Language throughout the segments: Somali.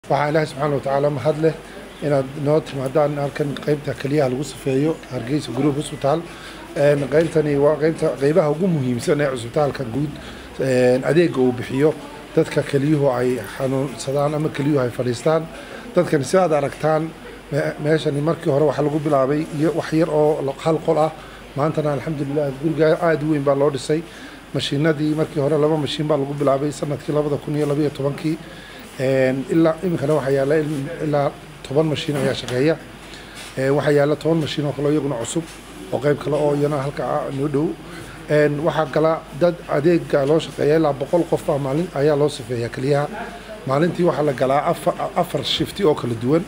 waxaa ilaahay subxaana watacaala mahad leh inaad noo timaadaan halkan qeybta keliyaha lagu safeeyo hargeysa group hospital qeybtani waa qeybta qeybaha ugu muhiimsan ee cusbitaalka guud adeega uu bixiyo dadka keliyuhu ay xanuunsadaan ama keliyuhu ay fadhiistaan dadkani si aad aragtaan meeshani markii hore waxaa lagu bilaabay iyo wax yar oo hal qol ah maantana alxamdulilah guriga aada u weyn baa loo dhisay mashiinadii markii hore laba mashiin baa lagu bilaabay sanadkii labada kun iyo labaiyo tobankii ilaa iminkana waxaa yaala ilaa toban mashiin ayaa shaqeeya waxaa yaala toban mashiin oo kale iyaguna cusub oo qeyb kale oo iyana halka noo dhow waxaa kala dad adeega loo shaqeeya ilaa boqol qof ah maalin ayaa loo sifeeyaa keliyaha maalintii waxaa la galaa afar afar shifti oo kala duwan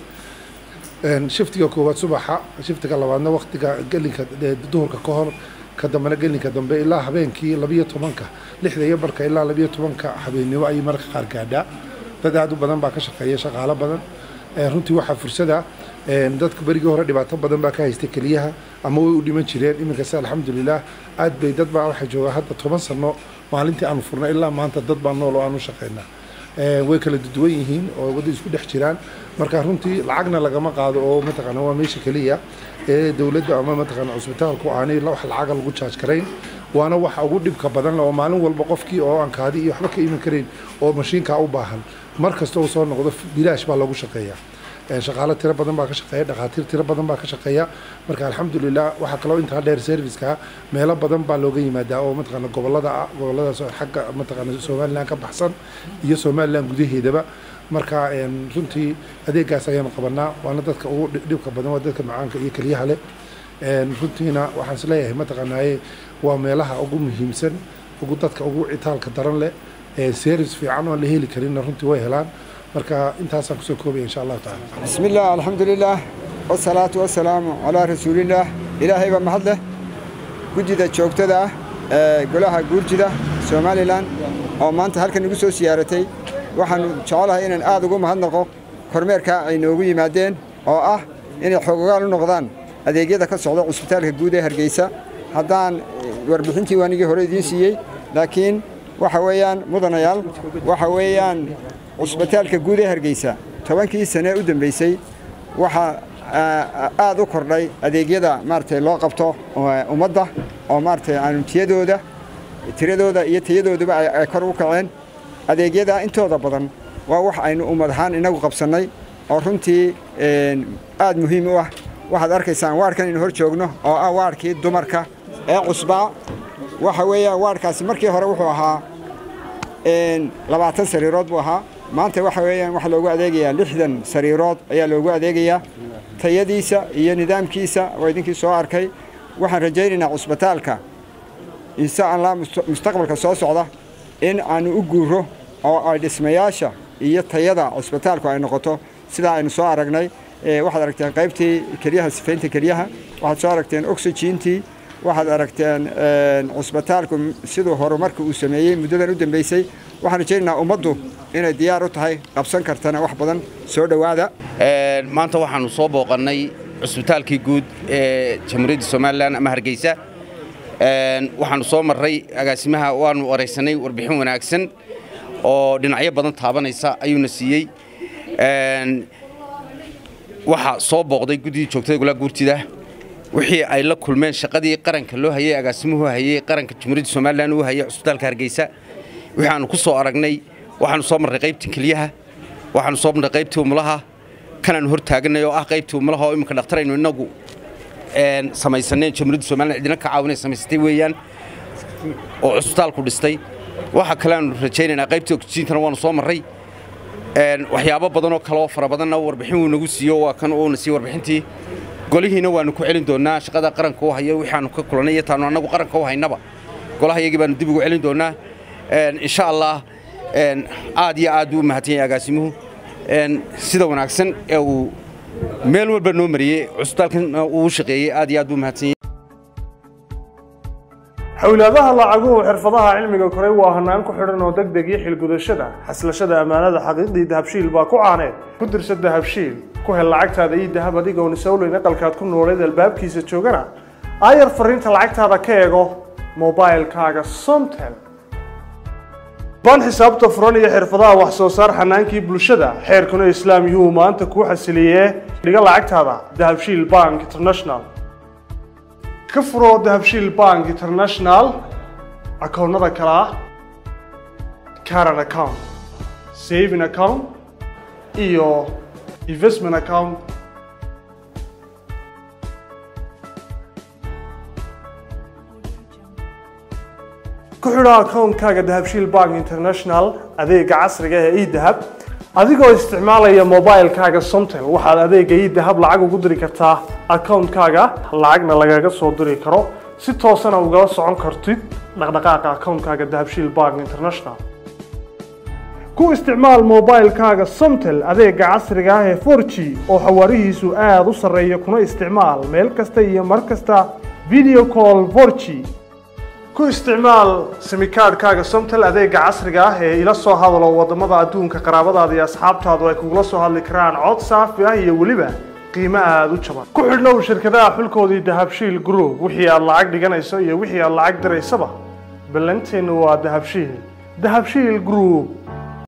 shiftiga koowaad subaxa shiftiga labaadna waktiga gelinka duhurka ka hor ka dambena gelinka dambe ilaa habeenkii labiyo tobanka lixda iyo barka ilaa labiyo tobanka habeennimo ayay mararka qaar gaadhaa dad aad u badan baa ka shaqeeya shaqaalo badan runtii waxaa fursada dadka berigii hore dhibaato badan baa ka haystay keliyaha ama way u dhiman jireen iminkase alxamdulilah aad bay dad baa waxay joogaa hadda toban sano maalintii aanu furnay ilaa maanta dad baa nool oo aanu shaqeynaa way kala duwan yihiin oo wada isku dhex jiraan marka runtii lacagna lagama qaado oo mataqaana waa meesha keliya ee dowladda ama mataqaana cusbitaalku aanay wax lacaga lagu jaaj karayn waana waxa ugu dhibka badan oo maalin walba qofkii oo aan kaadi iyo waxba ka iman karayn oo mashiinkaa u baahan mar kasta uu soo noqdo bilaash baa lagu shaqeeyaa shaqaalo tiro badan baa ka shaqeeya dhakhaatiir tiro badan baa ka shaqeeya marka alxamdulilah waxaa kaloo intaa dheer serviceka meelo badan baa looga yimaadaa oo mataqaana gobolada ah goboladaas xagga mataqaana somaliland ka baxsan iyo somaliland gudaheedaba marka runtii adeegaas ayaanu qabanaa waana dadka ugu dhibka badan waa dadka macaanka iyo keliyaha leh runtiina waxaan isleeyahay mataqaanaaye waa meelaha ugu muhiimsan ugu dadka ugu citaalka daran leh service fiican oon la heli karinna runtii way helaan marka intaasaan kusoo koobaya insha allahu tacala bismi illah alxamdulilah wasalaatu wasalaamu calaa rasuulillaah ilaahay baa mahad leh gudida joogtada ah ee golaha guurjida somalilan oo maanta halkan igu soo siyaaratay waxaanu jecelahay inaan aad ugu mahadnaqo kormeerkaa ay noogu yimaadeen oo ah inay xoogogaal u noqdaan adeegyada ka socda cusbitaalka guud ee hargeysa haddaan warbixintii waanigii hore idiin siiyey laakiin waxa weeyaan mudanayaal waxa weeyaan cusbitaalka guud ee hargeysa tobankii sane u dambeysay waxaa aad u kordhay adeegyada maaragtay loo qabto ummadda oo maaragtay aanu tiyadooda tiradooda iyo tayadooduba ay kor u kaceen adeegyada intooda badan waa wax aynu ummad ahaan inagu qabsannay oo runtii aad muhiim u ah waxaad arkaysaan waarkan inu hor joogno oo ah waarkii dumarka ee cusbaa waxa weeyaan waarkaasi markii hore wuxuu ahaa labaatan sariirood buu ahaa maanta waxa weeyaan waxaa loogu adeegayaa lixdan sariirood ayaa loogu adeegayaa tayadiisa iyo nidaamkiisa waa idinkii soo arkay waxaan rajaynaynaa cusbitaalka insha allah mustaqbalka soo socda in aanu u guuro oo ay dhismayaasha iyo tayada cusbitaalku ay noqoto sidaa aynu soo aragnay waxaad aragteen qaybtii kelyaha sifaynta kelyaha waxaad soo aragteen oxygentii waxaad aragteen cusbitaalku siduu horumarka uu sameeyey muddadan u dambeysay waxaan rajaynaynaa ummaddu inay diyaar u tahay qabsan kartana wax badan soo dhowaada maanta waxaannu soo booqannay cusbitaalkii guud ee jamhuuriyadda somalilan ama hargeysa waxaannu soo marray agaasimaha waannu waraysanay warbixin wanaagsan oo dhinacyo badan taabanaysa ayuuna siiyey waxaa soo booqday guddidii joogtada golaha guurtida wixii ay la kulmeen shaqadii qaranka loo hayey agaasimuhu hayey qaranka jamhuuriyadda somalilan uu hayey cusbitaalka hargeysa wixii aanu ku soo aragnay waxaanu soo marray qaybtii keliyaha waxaanu soo marray qaybtii umulaha kanaanu hor taaganay oo ah qaybtii umulaha oo iminka dhakhtaraynu innagu samaysaneen jamhuuriyadda somalilan cidina ka caawinay samaysatay weeyaan oo cusbitaalku dhistay waxa kale aanu rajaynaynaa qaybtii oksijiintana waanu soo marray waxyaabo badanoo kaleoo fara badanna warbixin wuu nagu siiyo waa kan uuna siiye warbixintii golihiina waanu ku celin doonnaa shaqada qaranka u hayo waxaanu ka kulannay iyo taanu annagu qaranka u haynaba golaha iyagii baanu dib ugu celin doonnaa insha allah aad iyo aad buu u mahadsan yahay agaasimuhu sida wanaagsan ee uu meel walba noo mariyey cusbitaalkan uu shaqeeyey aad iyo aad buu mahadsan yahay xowlaadaha lacaguhu xirfadaha cilmiga koray waa hanaan ku xidhan oo deg deg iyo xilgudashada xaslashada ammaanada xaqiiqdii dahabshiil baa ku caaneed ku dirsa dahabshiil ku hel lacagtaada iyo dahab adigoon isowleyn aqalkaad ku nooleed albaabkiisa joogana aayar fariinta lacagtaada ka eego mobailkaaga somtel baan xisaabta furan iyo xirfadaha wax soo saar xanaankii bulshada xeerkuna islaam yuhuu maanta kuu xasiliyee dhiga lacagtaada dahabshiil bank international ka furo dahabshiil bank international akoonnada kale ah caran account saving account iyo investment account ku xidho akoonkaaga dahabshiil bank international adeega casriga ee edahab adigoo isticmaalaya mobilekaaga somtel waxaad adeega edahab lacag ugu diri kartaa akoonkaaga lacagna lagaga soo diri karo si toosana ugala socon kartid dhaqdhaqaaqa akoonkaaga dahabshiil bank international ku isticmaal mobilekaaga somtel adeega casriga ah ee 4g oo xawaarihiisu aada u sarreeya kuna isticmaal meel kasta iyo mar kasta video call 4g ku isticmaal simikaadhkaaga somtel adeega casriga ah ee ila soo hadalo wadamada adduunka qaraabadaada iyo asxaabtaadu ay kugula soo hadli karaan cod saafi ah iyo weliba qiimo aada u jaban ku xidhnow shirkadaha xulkoodii dahabshiil group wixii aad lacag dhiganayso iyo wixii aad lacag diraysaba ballanteennu waa dahabshiil dahabshiil group